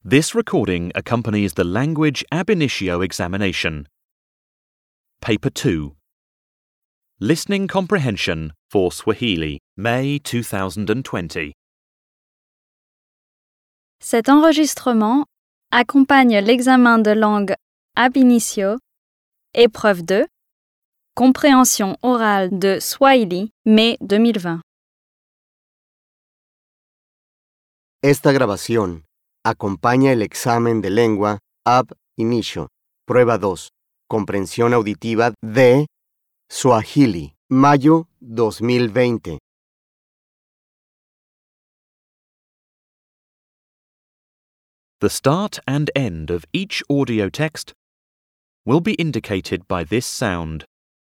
This recording accompanies the Language Ab Initio examination. Paper 2 Listening Comprehension for Swahili, May 2020. Cet enregistrement accompagne l'examen de langue ab initio, épreuve 2, compréhension orale de Swahili, mai 2020. Esta grabación acompaña el examen de lengua ab inicio, prueba 2, comprensión auditiva de Swahili, mayo 2020. The start and end of each audio text will be indicated by this sound.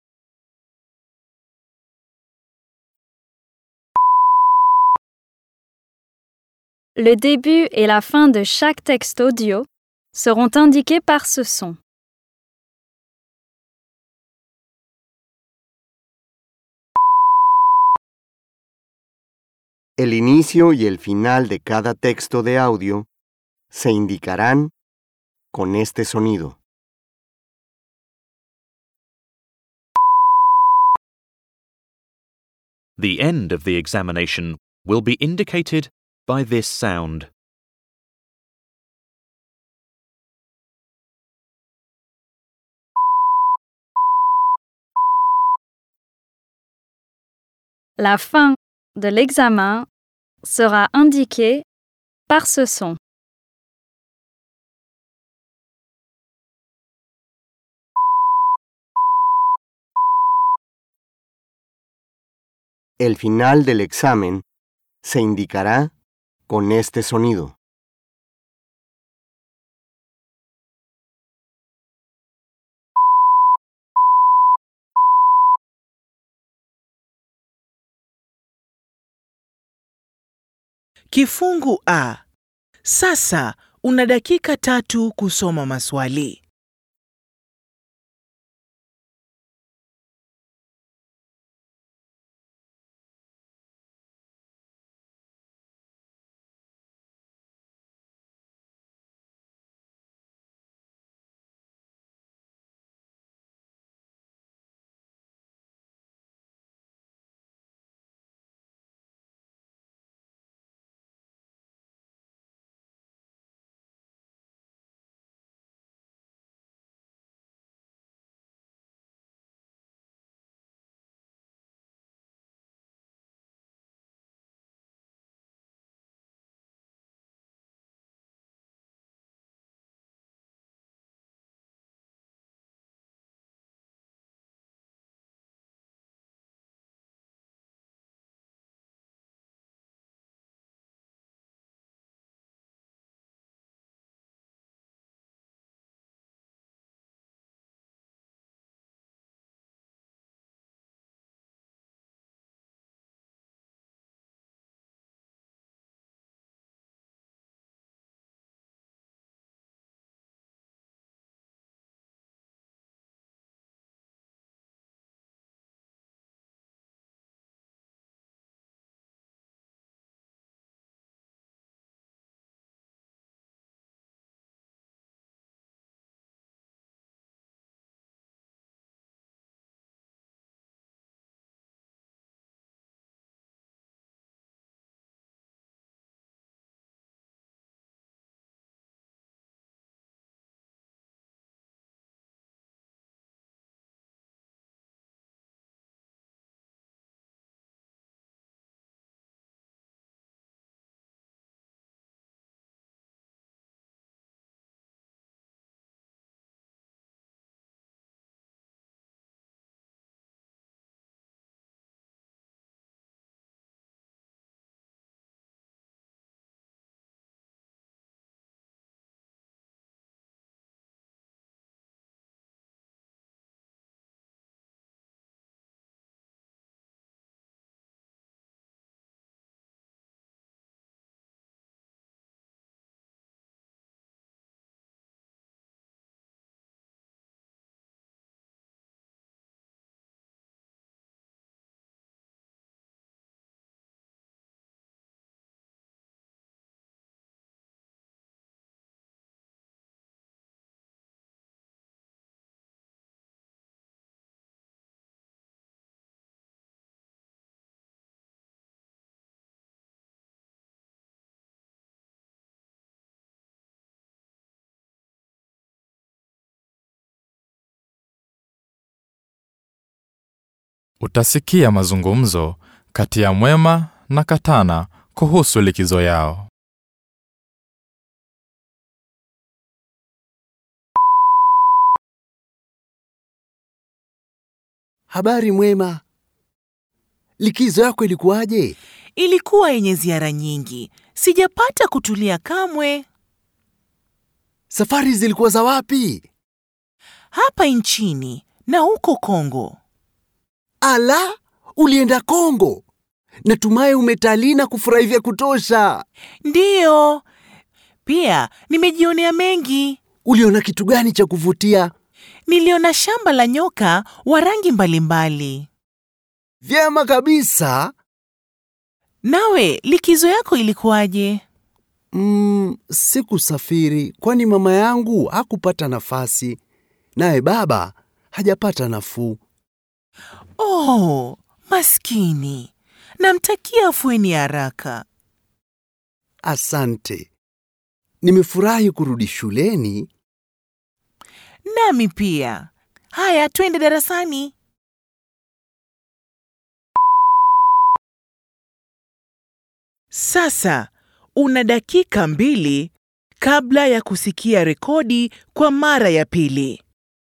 Le début et la fin de chaque texte audio seront indiqués par ce son. El inicio y el final de cada texto de audio se indicarán con este sonido. The end of the examination will be indicated by this sound. La fin de l'examen sera indiquée par ce son. El final del examen se indicará con este sonido. Kifungu A. Sasa una dakika tatu kusoma maswali. Utasikia mazungumzo kati ya Mwema na Katana kuhusu likizo yao. Habari Mwema, likizo yako ilikuwaje? Ilikuwa yenye ziara nyingi, sijapata kutulia kamwe. Safari zilikuwa za wapi? Hapa nchini na huko Kongo. Ala, ulienda Kongo? Natumai umetalii na kufurahi vya kutosha. Ndiyo, pia nimejionea mengi. Uliona kitu gani cha kuvutia? Niliona shamba la nyoka wa rangi mbalimbali. Vyema kabisa. Nawe likizo yako ilikuwaje? Mm, sikusafiri kwani mama yangu hakupata nafasi, naye baba hajapata nafuu. Oh, maskini. Namtakia afueni haraka. Asante. Nimefurahi kurudi shuleni. Nami pia. Haya, twende darasani. Sasa una dakika mbili kabla ya kusikia rekodi kwa mara ya pili.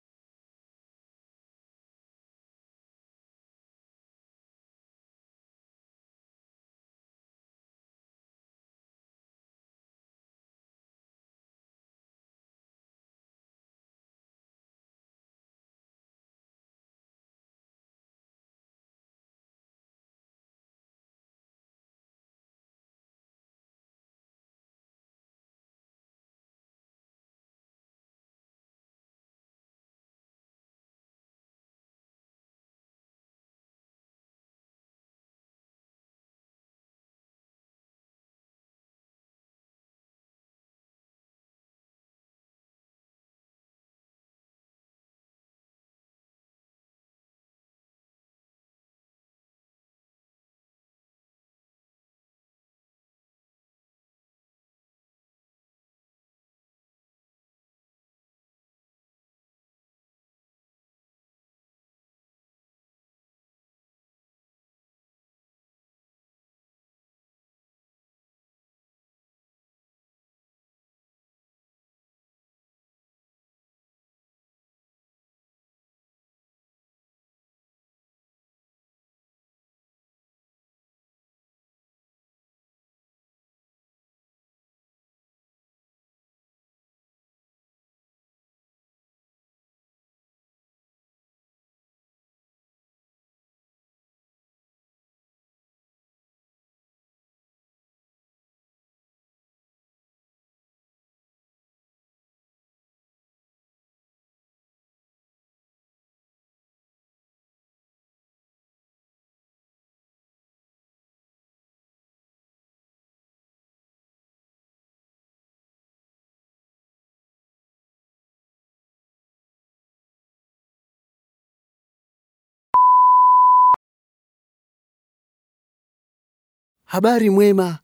Habari Mwema,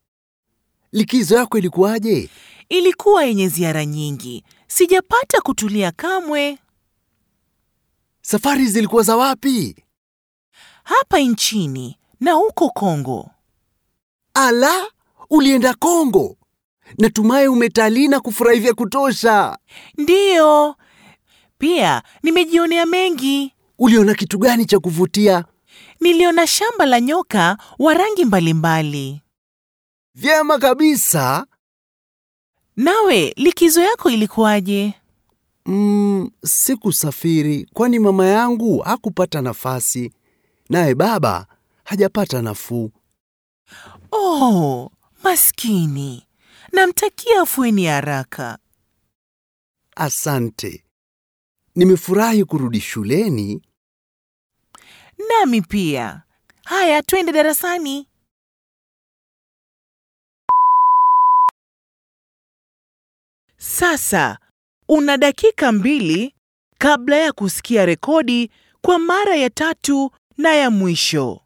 likizo yako ilikuwaje? Ilikuwa yenye ziara nyingi, sijapata kutulia kamwe. Safari zilikuwa za wapi? Hapa nchini na huko Kongo. Ala, ulienda Kongo? Natumai umetalii na kufurahi vya kutosha. Ndiyo, pia nimejionea mengi. Uliona kitu gani cha kuvutia? Niliona shamba la nyoka wa rangi mbalimbali. Vyema kabisa. Nawe likizo yako ilikuwaje? Mm, sikusafiri kwani mama yangu hakupata nafasi, naye baba hajapata nafuu. Oh, maskini. Namtakia afueni haraka. Asante. Nimefurahi kurudi shuleni. Nami pia. Haya, twende darasani. Sasa una dakika mbili kabla ya kusikia rekodi kwa mara ya tatu na ya mwisho.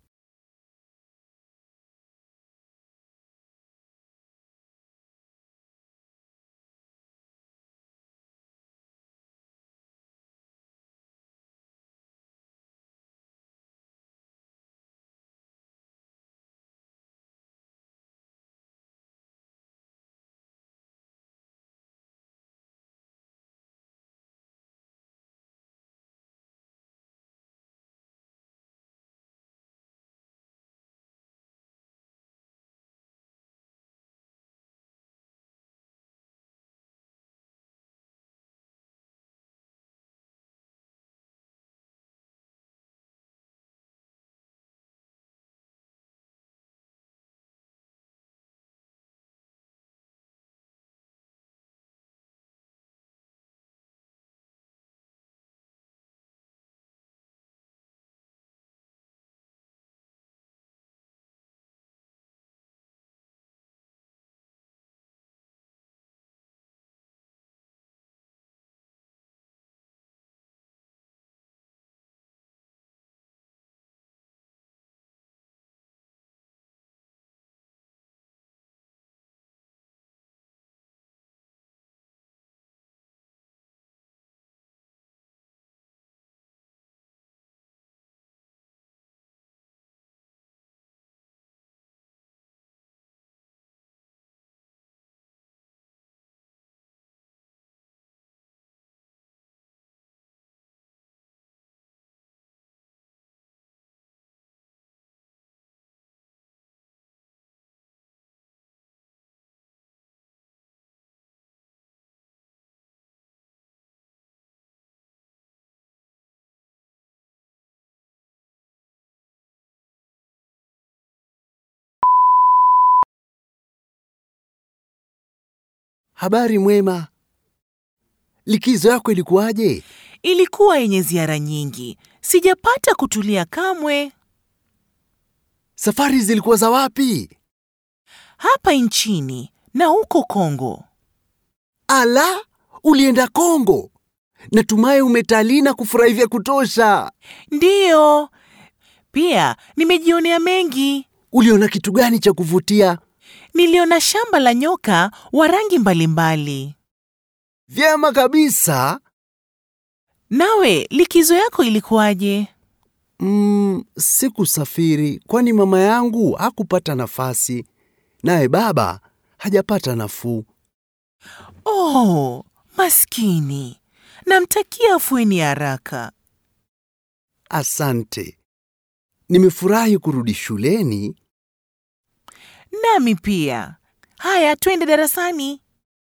habari mwema. Likizo yako ilikuwaje? Ilikuwa yenye ziara nyingi, sijapata kutulia kamwe. Safari zilikuwa za wapi? Hapa nchini na huko Kongo. Ala, ulienda Kongo. Natumai umetalii na kufurahi vya kutosha. Ndiyo, pia nimejionea mengi. Uliona kitu gani cha kuvutia? Niliona shamba la nyoka wa rangi mbalimbali. Vyema kabisa. Nawe likizo yako ilikuwaje? Mm, sikusafiri kwani mama yangu hakupata nafasi, naye baba hajapata nafuu. Oh, maskini. Namtakia afueni haraka. Asante. Nimefurahi kurudi shuleni. Nami pia. Haya, twende darasani.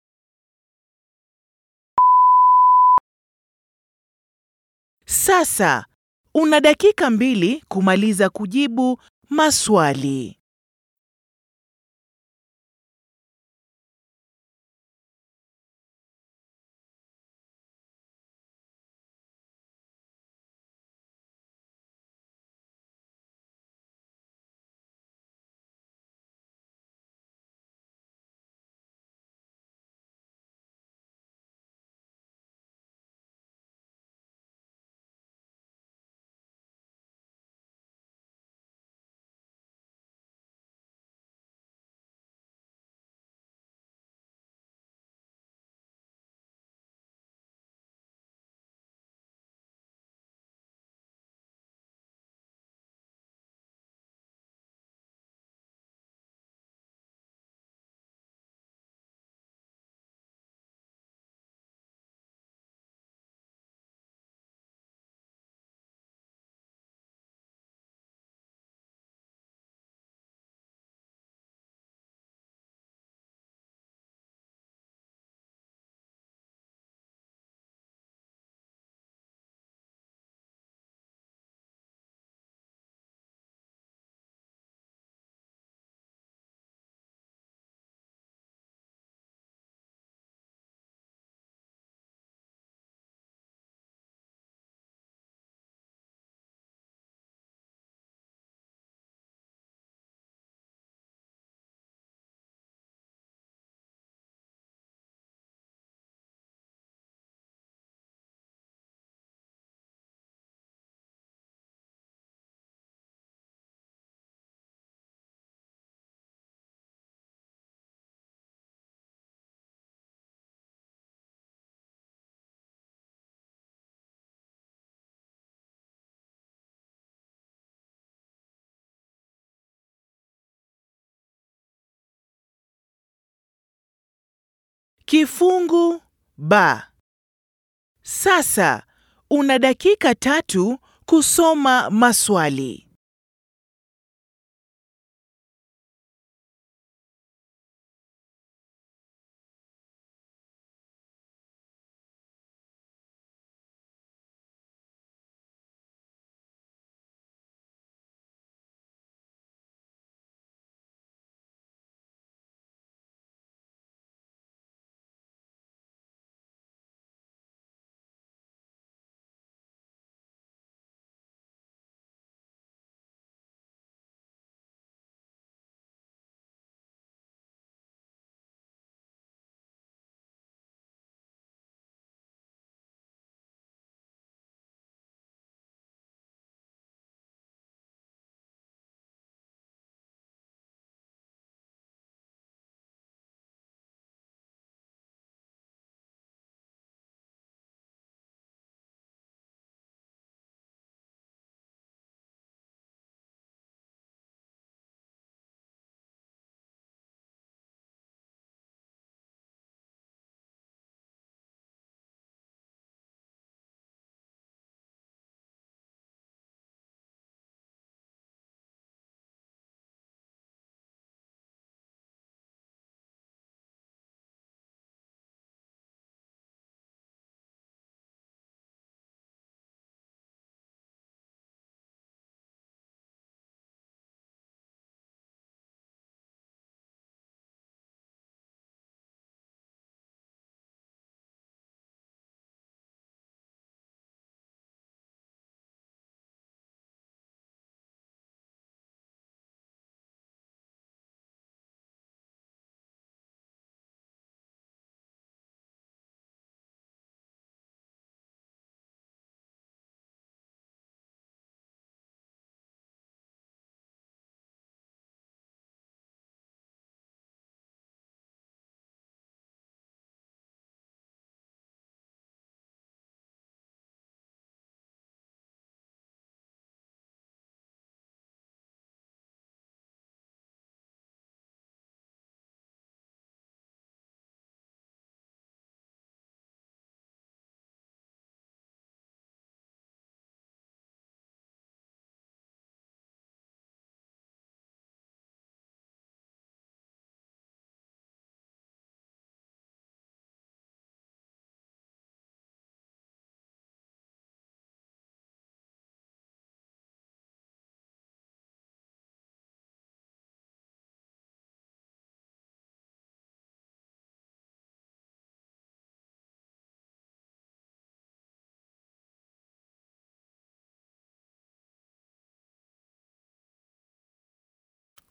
Sasa una dakika mbili kumaliza kujibu maswali. Kifungu ba. Sasa una dakika tatu kusoma maswali.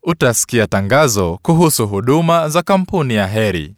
utasikia tangazo kuhusu huduma za kampuni ya Heri.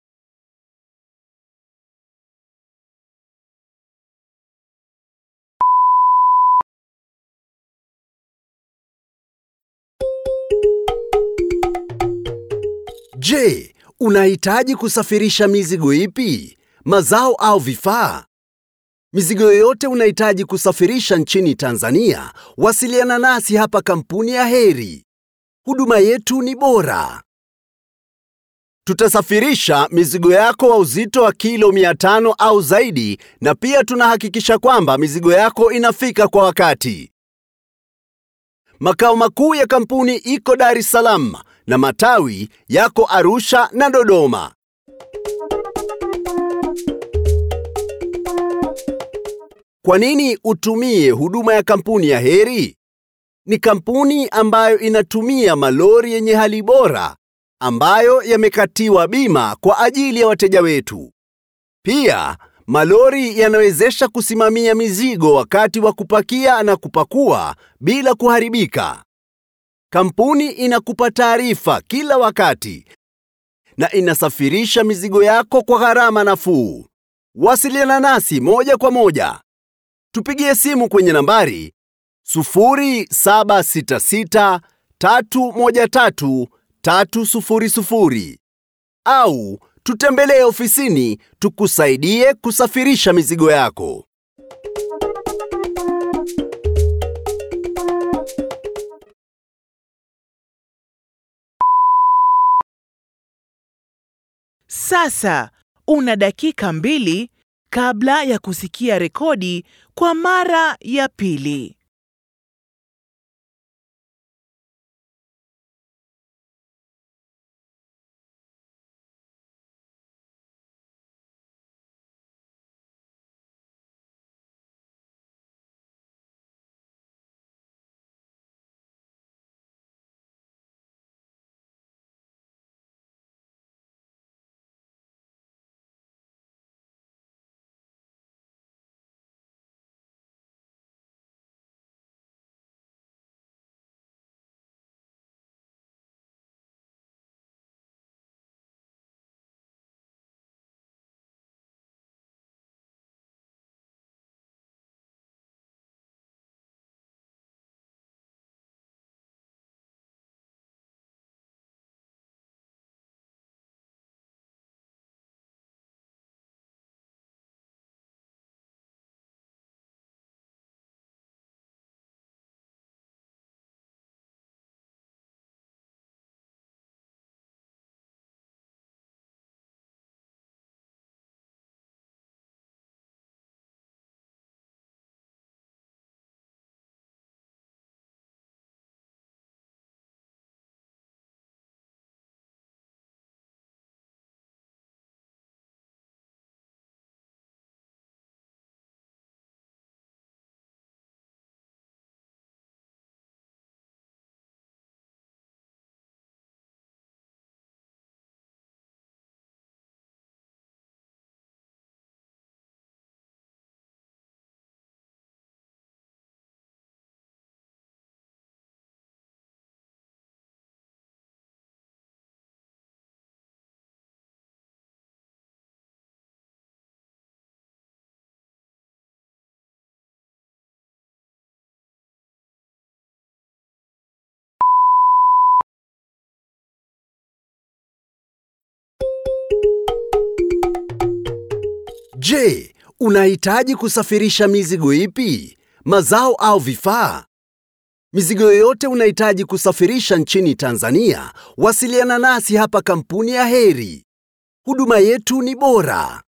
Je, unahitaji kusafirisha mizigo ipi? Mazao au vifaa? Mizigo yoyote unahitaji kusafirisha nchini Tanzania, wasiliana nasi hapa kampuni ya Heri. Huduma yetu ni bora. Tutasafirisha mizigo yako wa uzito wa kilo 500 au zaidi na pia tunahakikisha kwamba mizigo yako inafika kwa wakati. Makao makuu ya kampuni iko Dar es Salaam na matawi yako Arusha na Dodoma. Kwa nini utumie huduma ya kampuni ya Heri? Ni kampuni ambayo inatumia malori yenye hali bora ambayo yamekatiwa bima kwa ajili ya wateja wetu. Pia malori yanawezesha kusimamia mizigo wakati wa kupakia na kupakua bila kuharibika. Kampuni inakupa taarifa kila wakati na inasafirisha mizigo yako kwa gharama nafuu. Wasiliana nasi moja kwa moja. Tupigie simu kwenye nambari 0766 313 300 au tutembelee ofisini tukusaidie kusafirisha mizigo yako. Sasa una dakika mbili kabla ya kusikia rekodi kwa mara ya pili. Je, unahitaji kusafirisha mizigo ipi? Mazao au vifaa? Mizigo yoyote unahitaji kusafirisha nchini Tanzania, wasiliana nasi hapa kampuni ya Heri. Huduma yetu ni bora.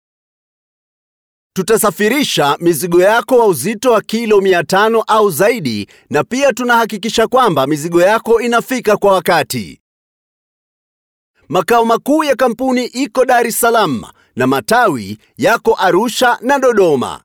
Tutasafirisha mizigo yako wa uzito wa kilo 500 au zaidi na pia tunahakikisha kwamba mizigo yako inafika kwa wakati. Makao makuu ya kampuni iko Dar es Salaam na matawi yako Arusha na Dodoma.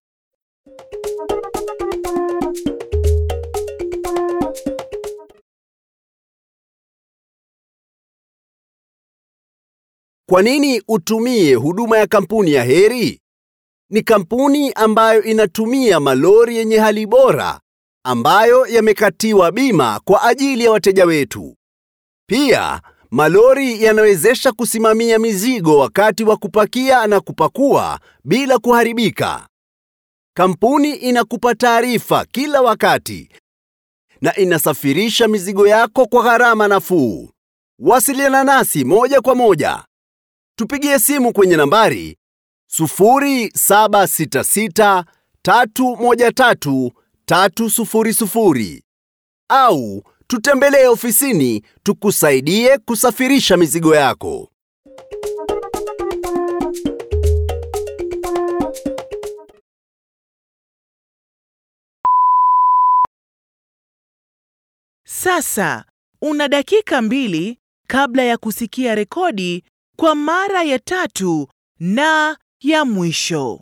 Kwa nini utumie huduma ya kampuni ya Heri? Ni kampuni ambayo inatumia malori yenye hali bora ambayo yamekatiwa bima kwa ajili ya wateja wetu. Pia, malori yanawezesha kusimamia mizigo wakati wa kupakia na kupakua bila kuharibika. Kampuni inakupa taarifa kila wakati na inasafirisha mizigo yako kwa gharama nafuu. Wasiliana nasi moja kwa moja. Tupigie simu kwenye nambari 0766 313 300 au tutembelee ofisini tukusaidie kusafirisha mizigo yako. Sasa una dakika mbili kabla ya kusikia rekodi kwa mara ya tatu na ya mwisho.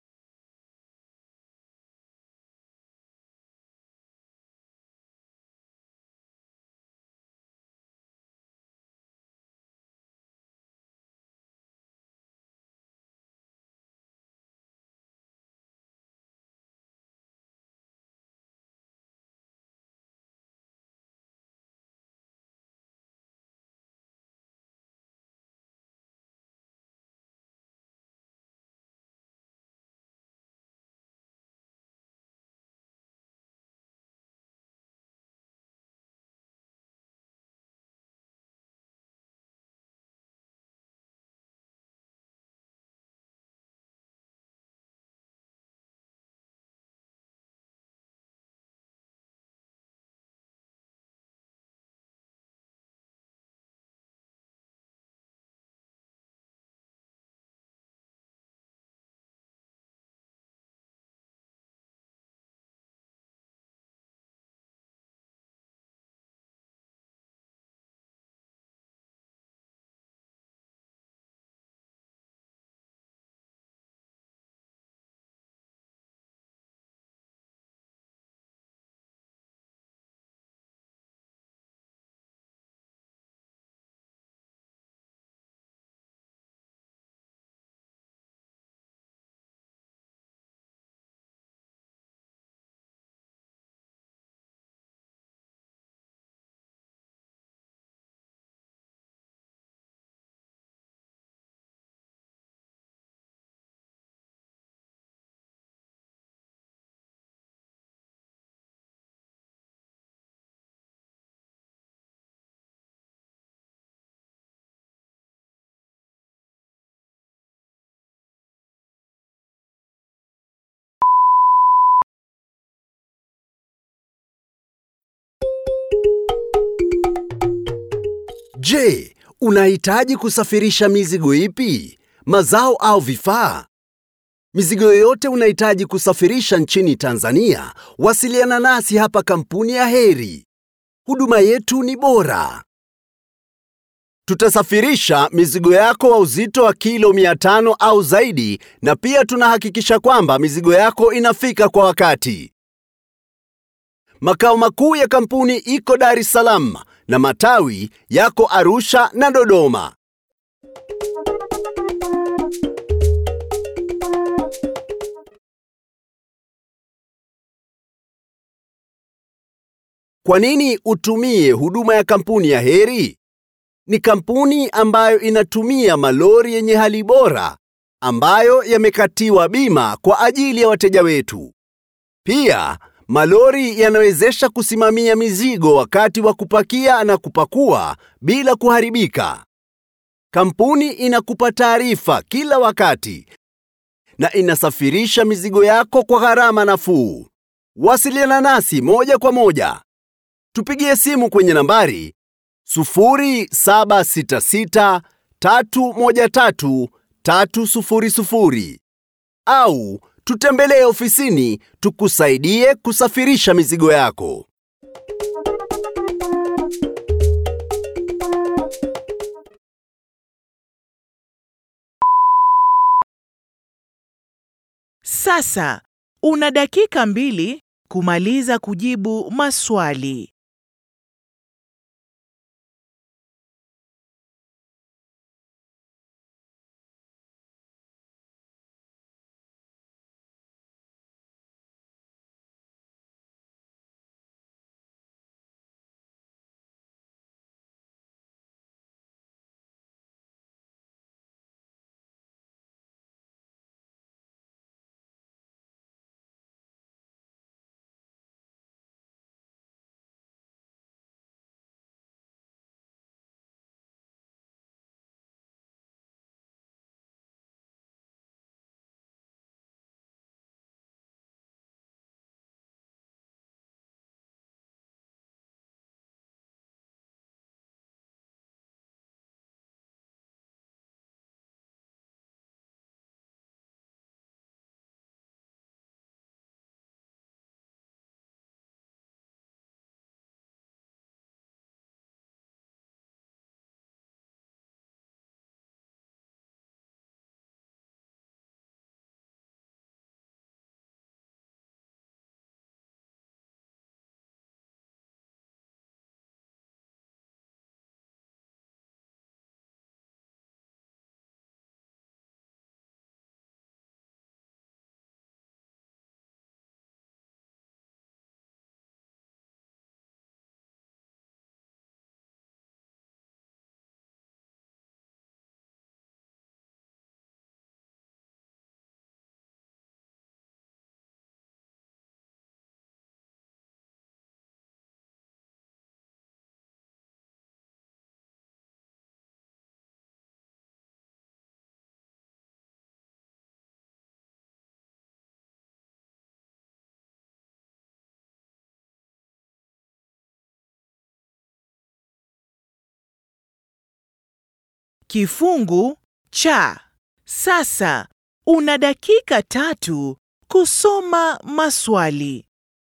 Je, unahitaji kusafirisha mizigo ipi? Mazao au vifaa? Mizigo yoyote unahitaji kusafirisha nchini Tanzania, wasiliana nasi hapa kampuni ya Heri. Huduma yetu ni bora. Tutasafirisha mizigo yako wa uzito wa kilo 500 au zaidi na pia tunahakikisha kwamba mizigo yako inafika kwa wakati. Makao makuu ya kampuni iko Dar es Salaam na matawi yako Arusha na Dodoma. Kwa nini utumie huduma ya kampuni ya Heri? Ni kampuni ambayo inatumia malori yenye hali bora ambayo yamekatiwa bima kwa ajili ya wateja wetu. Pia malori yanawezesha kusimamia mizigo wakati wa kupakia na kupakua bila kuharibika. Kampuni inakupa taarifa kila wakati na inasafirisha mizigo yako kwa gharama nafuu. Wasiliana nasi moja kwa moja. Tupigie simu kwenye nambari 0766 313 300 au tutembelee ofisini tukusaidie kusafirisha mizigo yako. Sasa una dakika mbili kumaliza kujibu maswali. Kifungu cha. Sasa una dakika tatu kusoma maswali.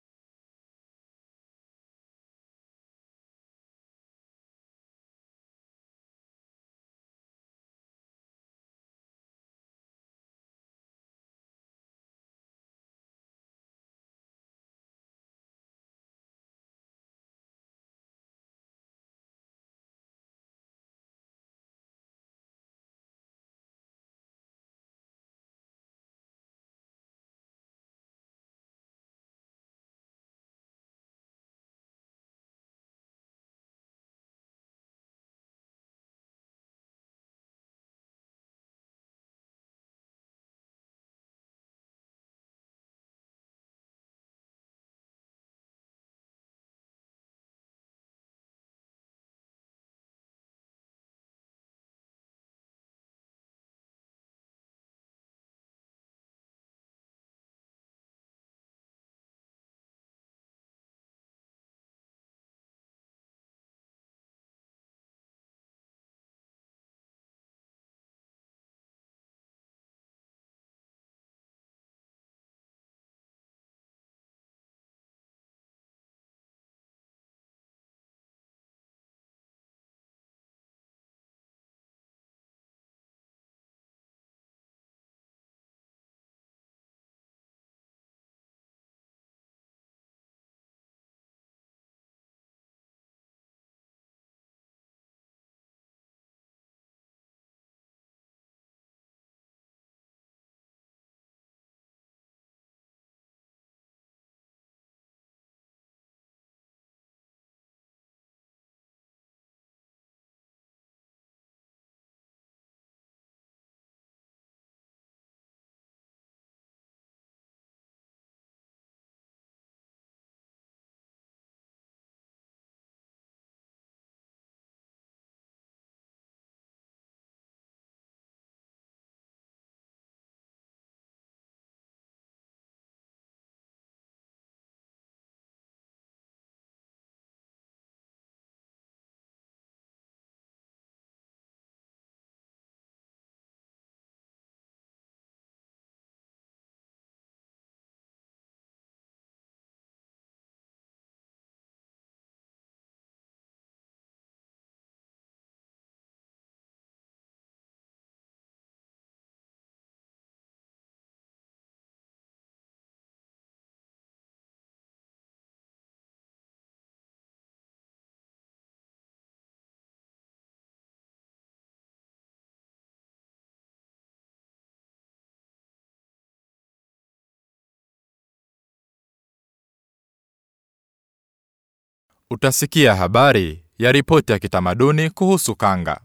Utasikia habari ya ripoti ya kitamaduni kuhusu kanga.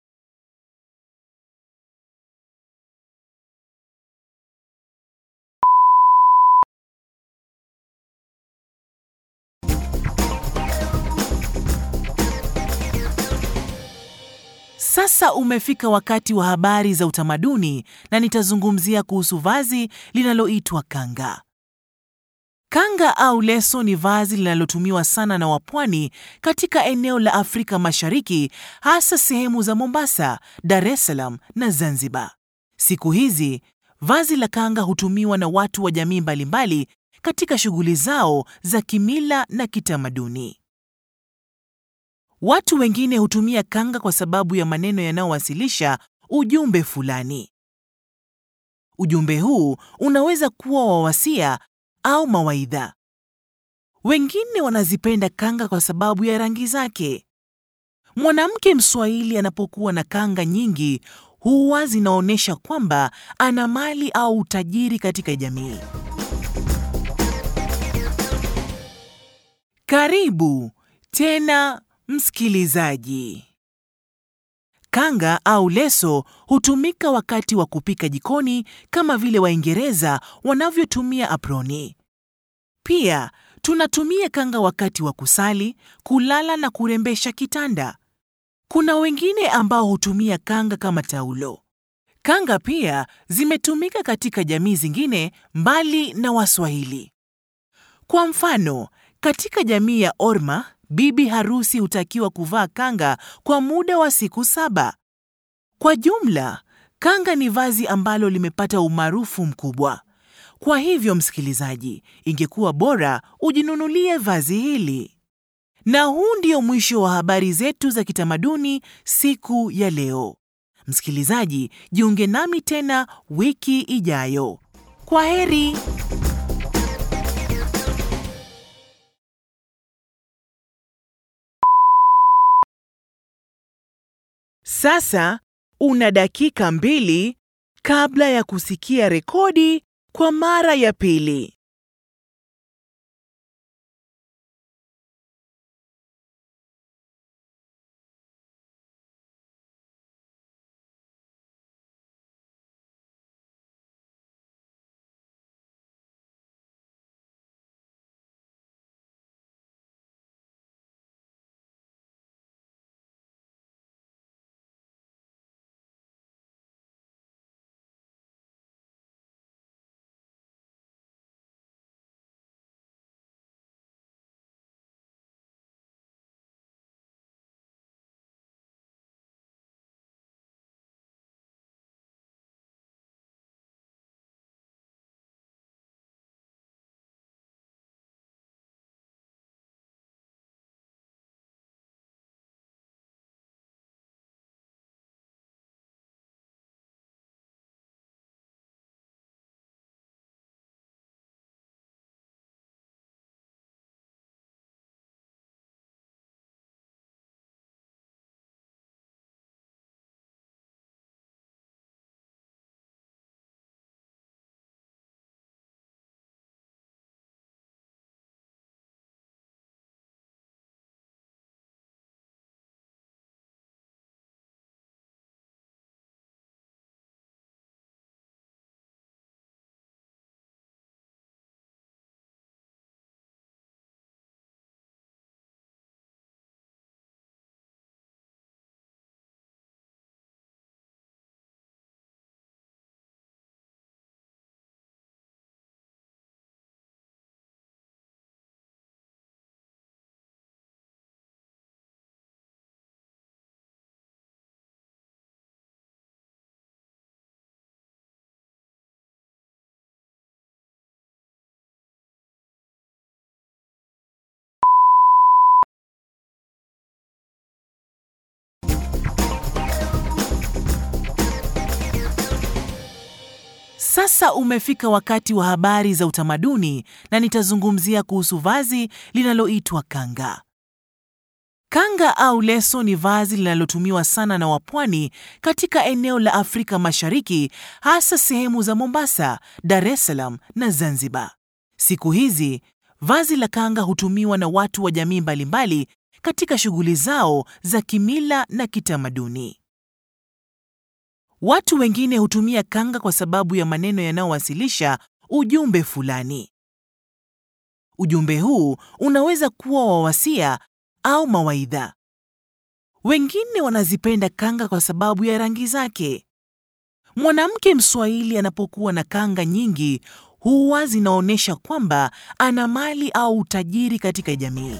Sasa umefika wakati wa habari za utamaduni na nitazungumzia kuhusu vazi linaloitwa kanga. Kanga au leso ni vazi linalotumiwa sana na wapwani katika eneo la Afrika Mashariki, hasa sehemu za Mombasa, Dar es Salaam na Zanzibar. Siku hizi vazi la kanga hutumiwa na watu wa jamii mbalimbali katika shughuli zao za kimila na kitamaduni. Watu wengine hutumia kanga kwa sababu ya maneno yanayowasilisha ujumbe fulani. Ujumbe huu unaweza kuwa wa wasia au mawaidha. Wengine wanazipenda kanga kwa sababu ya rangi zake. Mwanamke Mswahili anapokuwa na kanga nyingi huwa zinaonyesha kwamba ana mali au utajiri katika jamii. Karibu tena msikilizaji. Kanga au leso hutumika wakati wa kupika jikoni kama vile Waingereza wanavyotumia aproni. Pia tunatumia kanga wakati wa kusali, kulala na kurembesha kitanda. Kuna wengine ambao hutumia kanga kama taulo. Kanga pia zimetumika katika jamii zingine mbali na Waswahili. Kwa mfano, katika jamii ya Orma, bibi harusi hutakiwa kuvaa kanga kwa muda wa siku saba. Kwa jumla, kanga ni vazi ambalo limepata umaarufu mkubwa. Kwa hivyo, msikilizaji, ingekuwa bora ujinunulie vazi hili. Na huu ndio mwisho wa habari zetu za kitamaduni siku ya leo. Msikilizaji, jiunge nami tena wiki ijayo. Kwa heri. Sasa una dakika mbili kabla ya kusikia rekodi kwa mara ya pili. Sasa umefika wakati wa habari za utamaduni na nitazungumzia kuhusu vazi linaloitwa kanga. Kanga au leso ni vazi linalotumiwa sana na wapwani katika eneo la Afrika Mashariki, hasa sehemu za Mombasa, Dar es Salaam na Zanzibar. Siku hizi vazi la kanga hutumiwa na watu wa jamii mbalimbali katika shughuli zao za kimila na kitamaduni. Watu wengine hutumia kanga kwa sababu ya maneno yanayowasilisha ujumbe fulani. Ujumbe huu unaweza kuwa wa wasia au mawaidha. Wengine wanazipenda kanga kwa sababu ya rangi zake. Mwanamke Mswahili anapokuwa na kanga nyingi huwa zinaonyesha kwamba ana mali au utajiri katika jamii.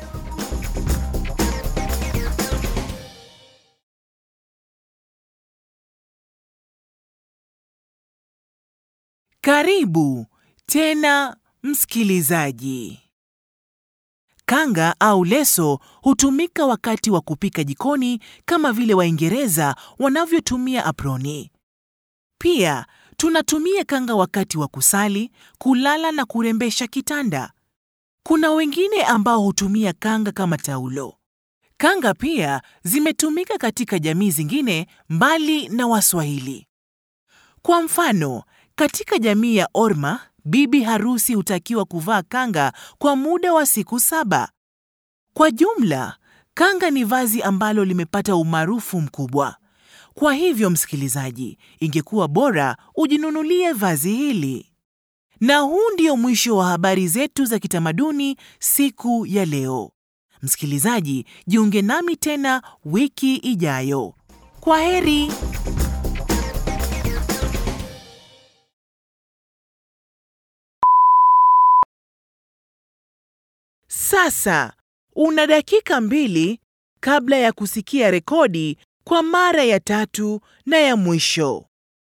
Karibu tena msikilizaji. Kanga au leso hutumika wakati wa kupika jikoni kama vile Waingereza wanavyotumia aproni. Pia tunatumia kanga wakati wa kusali, kulala na kurembesha kitanda. Kuna wengine ambao hutumia kanga kama taulo. Kanga pia zimetumika katika jamii zingine mbali na Waswahili. Kwa mfano, katika jamii ya Orma, bibi harusi hutakiwa kuvaa kanga kwa muda wa siku saba. Kwa jumla, kanga ni vazi ambalo limepata umaarufu mkubwa. Kwa hivyo, msikilizaji, ingekuwa bora ujinunulie vazi hili. Na huu ndio mwisho wa habari zetu za kitamaduni siku ya leo. Msikilizaji, jiunge nami tena wiki ijayo. Kwa heri. Sasa una dakika mbili kabla ya kusikia rekodi kwa mara ya tatu na ya mwisho.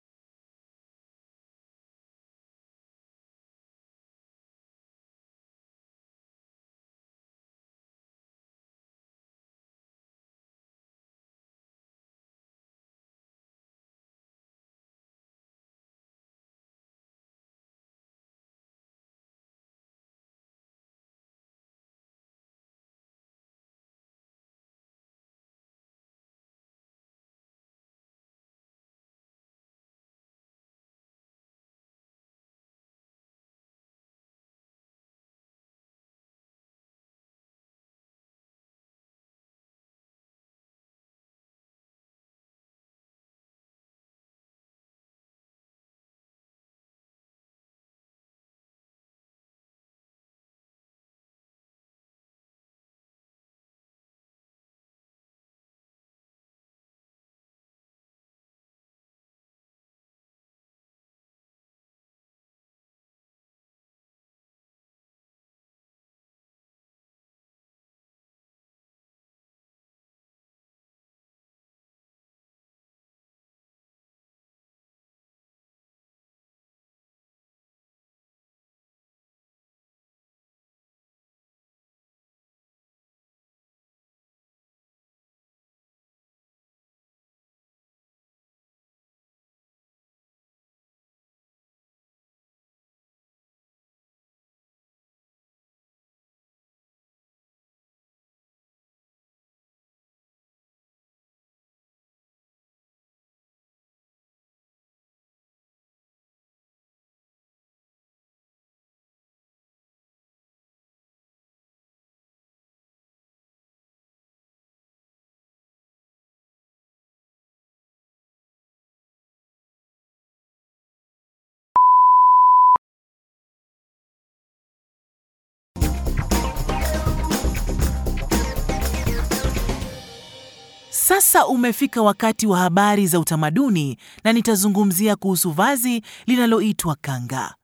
Sasa umefika wakati wa habari za utamaduni na nitazungumzia kuhusu vazi linaloitwa kanga.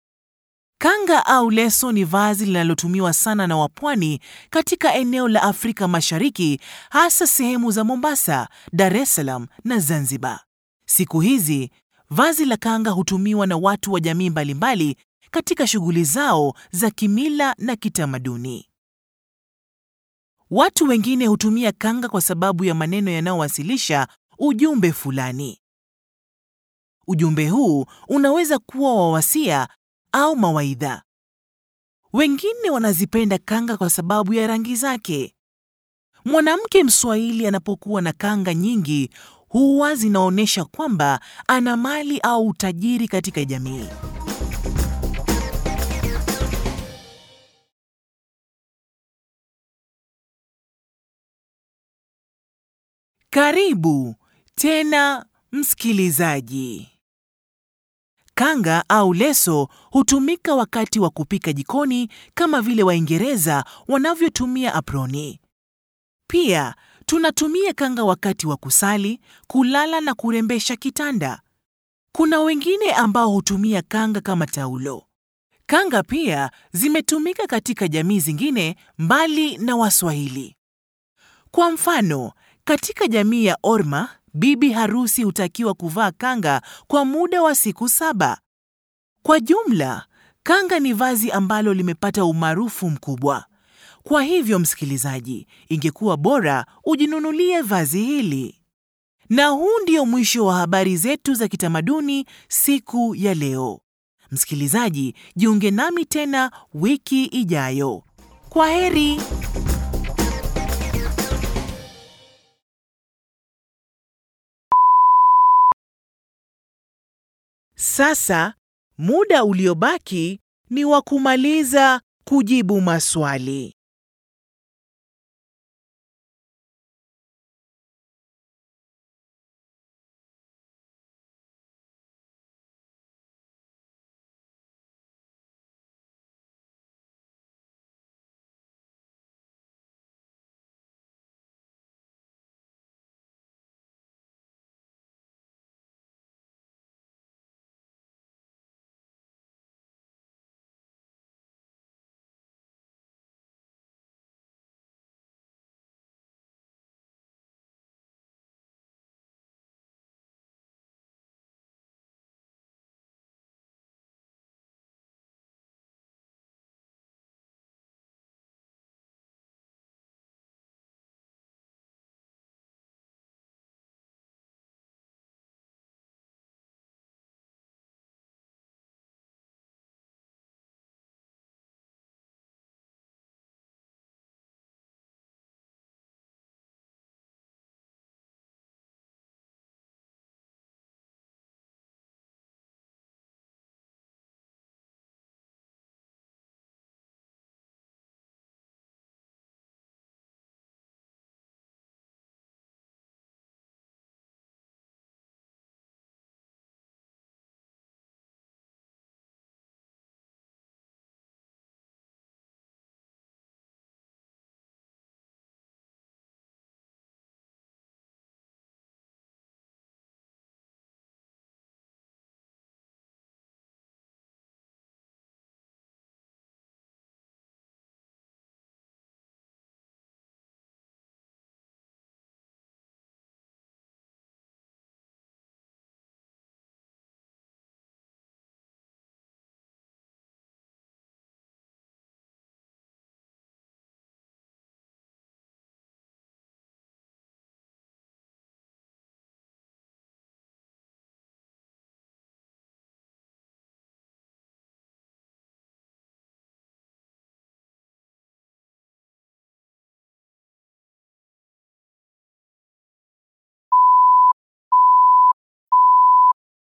Kanga au leso ni vazi linalotumiwa sana na wapwani katika eneo la Afrika Mashariki, hasa sehemu za Mombasa, Dar es Salaam na Zanzibar. Siku hizi vazi la kanga hutumiwa na watu wa jamii mbalimbali katika shughuli zao za kimila na kitamaduni. Watu wengine hutumia kanga kwa sababu ya maneno yanayowasilisha ujumbe fulani. Ujumbe huu unaweza kuwa wa wasia au mawaidha. Wengine wanazipenda kanga kwa sababu ya rangi zake. Mwanamke Mswahili anapokuwa na kanga nyingi huwa zinaonyesha kwamba ana mali au utajiri katika jamii. Karibu tena msikilizaji. Kanga au leso hutumika wakati wa kupika jikoni kama vile Waingereza wanavyotumia aproni. Pia tunatumia kanga wakati wa kusali, kulala na kurembesha kitanda. Kuna wengine ambao hutumia kanga kama taulo. Kanga pia zimetumika katika jamii zingine mbali na Waswahili. Kwa mfano, katika jamii ya Orma, bibi harusi hutakiwa kuvaa kanga kwa muda wa siku saba. Kwa jumla, kanga ni vazi ambalo limepata umaarufu mkubwa. Kwa hivyo, msikilizaji, ingekuwa bora ujinunulie vazi hili. Na huu ndio mwisho wa habari zetu za kitamaduni siku ya leo. Msikilizaji, jiunge nami tena wiki ijayo. Kwa heri. Sasa muda uliobaki ni wa kumaliza kujibu maswali.